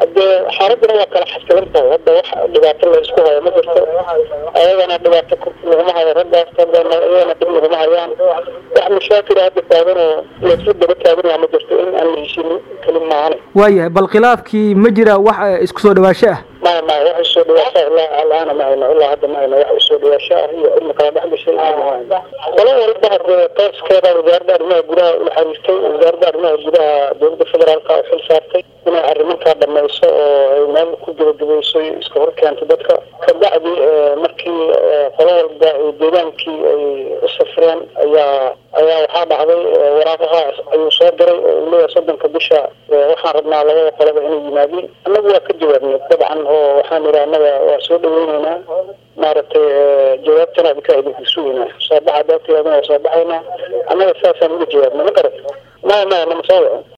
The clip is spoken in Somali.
hadee xaaladuna waa kala xasilantahay hadda wax dhibaato la isku hayo ma jirto ayagana dhibaato laguma hayo raggaas hadana iyagana dib laguma hayaan wax mashaakila hadda taagan oo laisla daba taagan yaha ma jirto in aan la heshinin keli maahane waayahay bal khilaafkii ma jira wax isku soo dhawaasho ah maya maya wax usoo dhawaasho ilaa alaana ma hayno ilaa hadda ma hayno wax usoo dhawaasho ah iyo ilma kala dhex gashay qolo walba hadee tooskeeda wasaaradda arrimaha gudaha ula xariirtay wasaaradda arrimaha gudaha dowladda federaalka oo xil saartay inay arrimankaa dhamayso oo ay meel ku gebagabayso iska hor keento dadka kabacdi markii qolo walba deegaankii ay u safreen ayaa ayaa waxaa dhacday waraaqaha ayuu soo diray oo uu leeyahay soddonka bisha waxaan rabnaa labada qolaba inay yimaadiin annagu waa ka jawaabnay dabcan oo waxaan idhi annaga waa soo dhaweyneynaa maaragtay jawaabtana adinkaa idinku sugeynaa soo baxa daabtiyaadana waa soo baxaynaa annaga saasaan uga jawaabnay ma garat maya maya nama soo waco